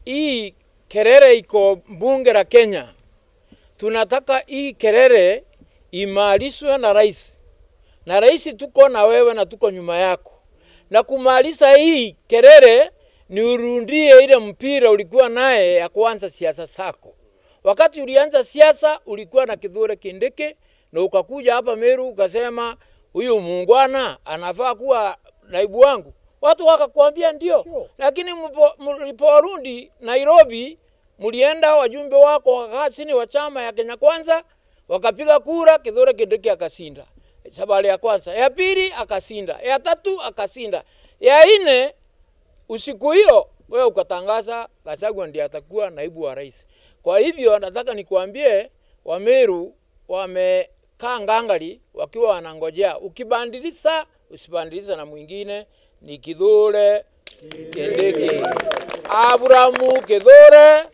hii kelele iko bunge la Kenya, tunataka hii kelele imalizwe na rais, na rais tuko na wewe na tuko nyuma yako, na kumaliza hii kelele ni urundie ile mpira ulikuwa naye ya kuanza siasa zako. Wakati ulianza siasa ulikuwa na Kithure Kindiki na ukakuja hapa Meru ukasema huyu muungwana anafaa kuwa naibu wangu, watu wakakwambia ndio, lakini mpo- mliporudi Nairobi mlienda wajumbe wako wakakaa chini wa chama ya Kenya Kwanza wakapiga kura, Kithure Kindiki akasinda sabali ya kwanza, ya pili akasinda, ya tatu akasinda, ya nne usiku hiyo wewe ukatangaza Gachagua ndiye atakuwa naibu wa rais. Kwa hivyo nataka nikuambie Wameru wamekaa ngangari wakiwa wanangojea, ukibandiliza usibandiliza na mwingine ni Kithure Kindiki, Abrahamu Kithure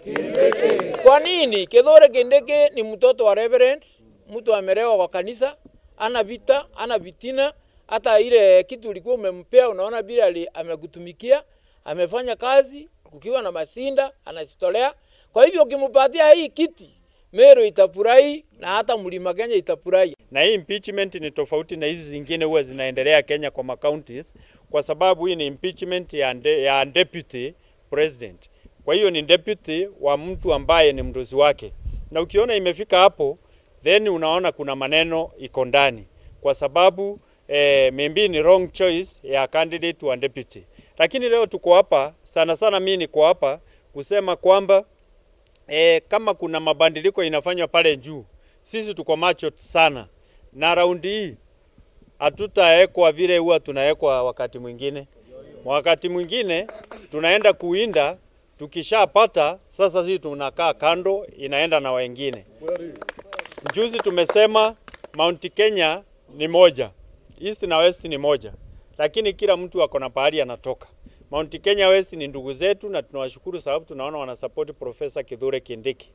Kwa nini? Kithure Kindiki ni mtoto wa reverend, mtu amerewa kwa kanisa, ana vita, ana vitina. Hata ile kitu ulikuwa umempea, unaona vile ali- amekutumikia, amefanya kazi kukiwa na masinda, anajitolea. Kwa hivyo ukimpatia hii kiti, Meru itafurahi na hata Mlima Kenya itafurahi. na hii impeachment ni tofauti na hizi zingine huwa zinaendelea Kenya kwa macounties, kwa sababu hii ni impeachment ya, de, ya deputy president. Kwa hiyo ni deputy wa mtu ambaye ni mdozi wake, na ukiona imefika hapo, then unaona kuna maneno iko ndani, kwa sababu eh, maybe ni wrong choice ya candidate wa deputy. Lakini leo tuko hapa sana sana, mimi niko hapa kusema kwamba e, kama kuna mabadiliko inafanywa pale juu, sisi tuko macho sana, na raundi hii hatutaekwa vile huwa tunaekwa wakati mwingine. Wakati mwingine tunaenda kuinda, tukishapata sasa, sisi tunakaa kando, inaenda na wengine. Juzi tumesema Mount Kenya ni moja, East na West ni moja, lakini kila mtu ako na pahali anatoka. Mount Kenya West ni ndugu zetu na tunawashukuru sababu tunaona wanasupport Profesa Kithure Kindiki.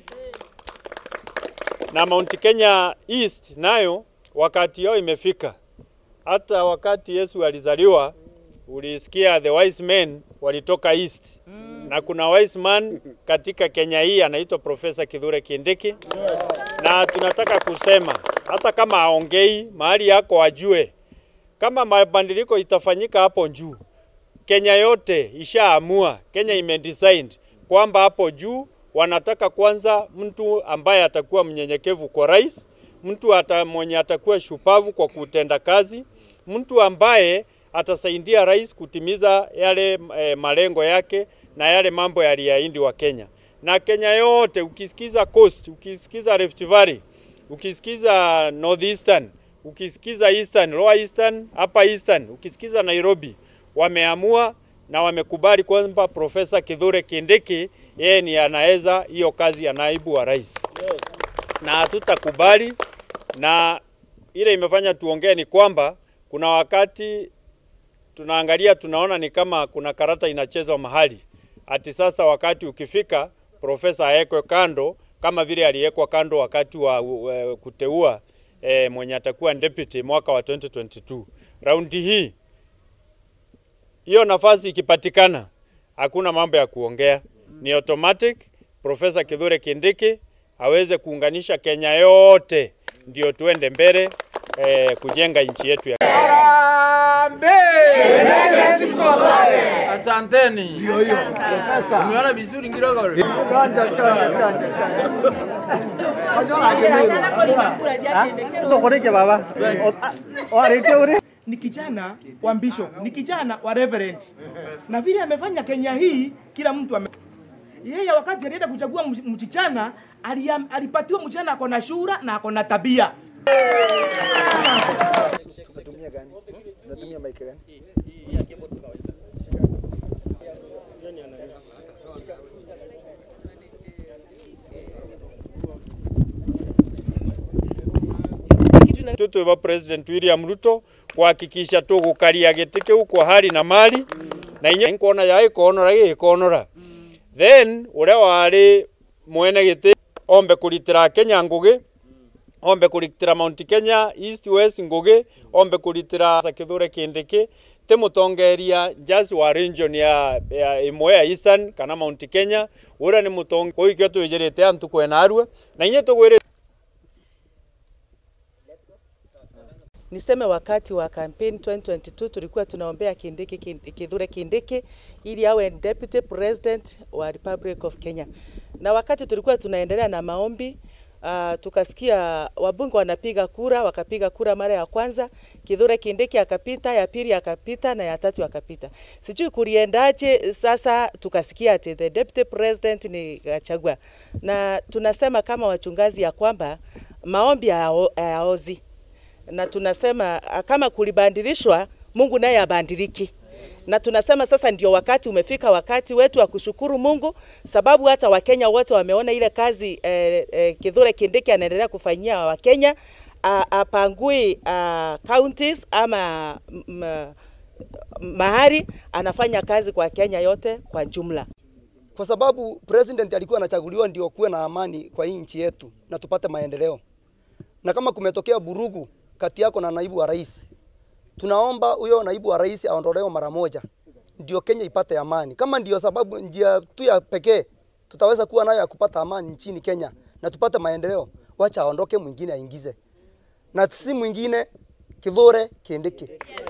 Na Mount Kenya East nayo wakati yao imefika. Hata wakati Yesu alizaliwa ulisikia the wise men walitoka East. Na kuna wise man katika Kenya hii anaitwa Profesa Kithure Kindiki. Na tunataka kusema hata kama aongei mahali yako ajue kama mabadiliko itafanyika hapo juu Kenya yote ishaamua, Kenya imedecide kwamba hapo juu wanataka kwanza mtu ambaye atakuwa mnyenyekevu kwa rais, mtu ata, mwenye atakuwa shupavu kwa kutenda kazi, mtu ambaye atasaidia rais kutimiza yale e, malengo yake na yale mambo yaliyaindi wa Kenya. Na Kenya yote ukisikiza Coast, ukisikiza Rift Valley, ukisikiza Northeastern, ukisikiza Eastern, Lower Eastern, Upper Eastern, ukisikiza Nairobi, wameamua na wamekubali kwamba Profesa Kithure Kindiki yeye ni anaweza hiyo kazi ya naibu wa rais, na hatutakubali. Na ile imefanya tuongee ni kwamba kuna wakati tunaangalia tunaona ni kama kuna karata inachezwa mahali, ati sasa wakati ukifika profesa awekwe kando kama vile aliwekwa kando wakati wa uh, kuteua eh, mwenye atakuwa deputy mwaka wa 2022. Raundi hii hiyo nafasi ikipatikana, hakuna mambo ya kuongea, ni automatic. Profesa Kithure Kindiki aweze kuunganisha Kenya yote, ndio tuende mbele eh, kujenga nchi yetu ya Asanteni. Ndio hiyo. Umeona vizuri Ngirogoro? Tokoreke baba. Wareke ure. ni kijana wa bishop, ni kijana wa reverend, na vile amefanya Kenya hii, kila mtu ame... yeye wakati alienda kuchagua mch- mchichana aliam- alipatiwa mchichana ako na shura na ako na tabia. Tunatumia gani? Tunatumia mic gani? tutu wa President William Ruto kuhakikisha tugukaria giti kiu kwa hali na mali na inya nkona ya ikonora ikonora then uria wari mwene giti ombe kuritira Kenya ngugi ombe kuritira Mount Kenya East West ngugi ombe kuritira Kithure Kindiki te mutongeria just wa region ya, ya imwe ya eastern kana mount kenya ura ni mutonge kwa ikio twijirite antu kwena arue na inye tugwire Niseme wakati wa campaign 2022 tulikuwa tunaombea Kindiki, Kin- Kithure Kindiki ili awe deputy president wa Republic of Kenya, na wakati tulikuwa tunaendelea na maombi uh, tukasikia wabunge wanapiga kura, wakapiga kura mara ya kwanza, Kithure Kindiki akapita, ya pili akapita na ya tatu akapita. Sijui kuliendaje. Sasa tukasikia ati the deputy president ni Gachagua, na tunasema kama wachungaji ya kwamba maombi hayao- hayaozi na tunasema ah, kama kulibadilishwa, Mungu naye abadiliki. Na tunasema sasa ndio wakati umefika, wakati wetu wa kushukuru Mungu, sababu hata Wakenya wote wameona ile kazi eh, eh, Kithure Kindiki anaendelea kufanyia Wakenya ah, apangui ah, counties ama m, mahali anafanya kazi kwa Kenya yote kwa jumla. kwa sababu president alikuwa anachaguliwa ndio kuwe na amani kwa hii nchi yetu na tupate maendeleo. Na kama kumetokea burugu kati yako na naibu wa rais, tunaomba huyo naibu wa rais aondolewe mara moja, ndio Kenya ipate amani. Kama ndio sababu njia tu ya pekee tutaweza kuwa nayo ya kupata amani nchini Kenya na tupate maendeleo, wacha aondoke, mwingine aingize, na si mwingine Kithure Kindiki,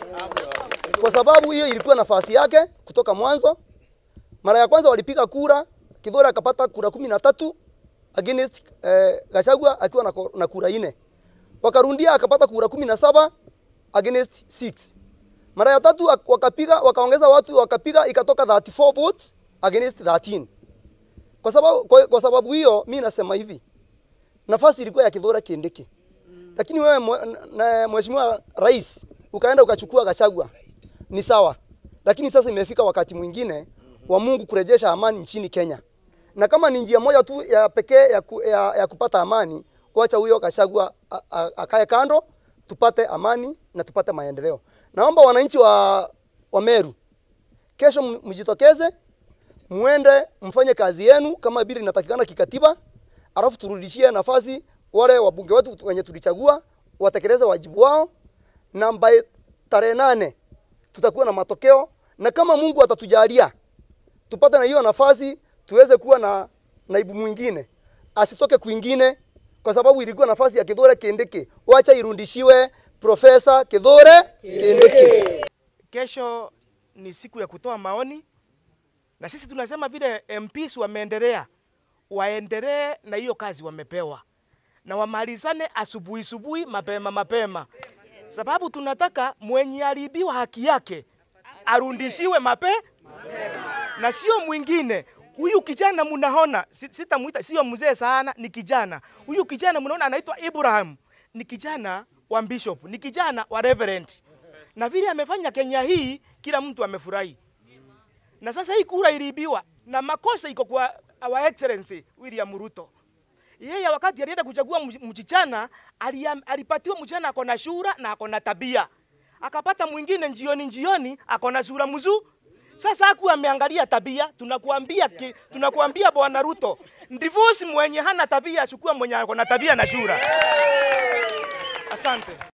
kwa sababu hiyo ilikuwa nafasi yake kutoka mwanzo. Mara ya kwanza walipiga kura, Kithure akapata kura kumi na tatu against eh, Gachagua akiwa na, ko- na kura ine. Wakarundia akapata kura kumi na saba against 6. Mara ya tatu ak- wakapiga wakaongeza watu wakapiga ikatoka 34 votes against 13. Kwa sababu kwa, kwa sababu hiyo mimi nasema hivi. Nafasi ilikuwa ya Kithure Kindiki. Lakini wewe mwe- na mheshimiwa rais ukaenda ukachukua Gachagua. Ni sawa. Lakini sasa imefika wakati mwingine wa Mungu kurejesha amani nchini Kenya. Na kama ni njia moja tu ya pekee ya, ku, ya, ya kupata amani, kuacha huyo Gachagua a- a- akae kando, tupate amani na tupate maendeleo. Naomba wananchi wa, wa Meru kesho m- mjitokeze, muende mfanye kazi yenu kama vile inatakikana kikatiba, alafu turudishie nafasi wale wabunge wetu wenye tulichagua watekeleze wajibu wao, na by tarehe nane tutakuwa na matokeo, na kama Mungu atatujalia tupate na hiyo nafasi tuweze kuwa na naibu mwingine asitoke kwingine, kwa sababu ilikuwa nafasi ya Kithure Kindiki, wacha irudishiwe Profesa Kithure Kindiki. Kesho ni siku ya kutoa maoni, na sisi tunasema vile MPs wameendelea, waendelee na hiyo kazi wamepewa, na wamalizane asubuhi asubuhi, mapema mapema, sababu tunataka mwenye aliibiwa haki yake arudishiwe mape na sio mwingine. Huyu kijana mnaona, si- sitamuita, sio mzee sana, ni kijana. Huyu kijana mnaona anaitwa Ibrahim, ni kijana wa bishop, ni kijana wa reverend, na vile amefanya Kenya hii, kila mtu amefurahi. Na sasa hii kura iliibiwa na makosa iko kwa our excellency William Ruto. Yeye wakati alienda kuchagua mch- mchichana, aliam- alipatiwa mchichana ako na shura na ako na tabia, akapata mwingine njioni njioni ako na sura mzuri. Sasa haku ameangalia tabia, tunakuambia ki, tunakuambia bwana Ruto, divorce mwenye hana tabia, chukua mwenye ako na tabia na shura. Asante.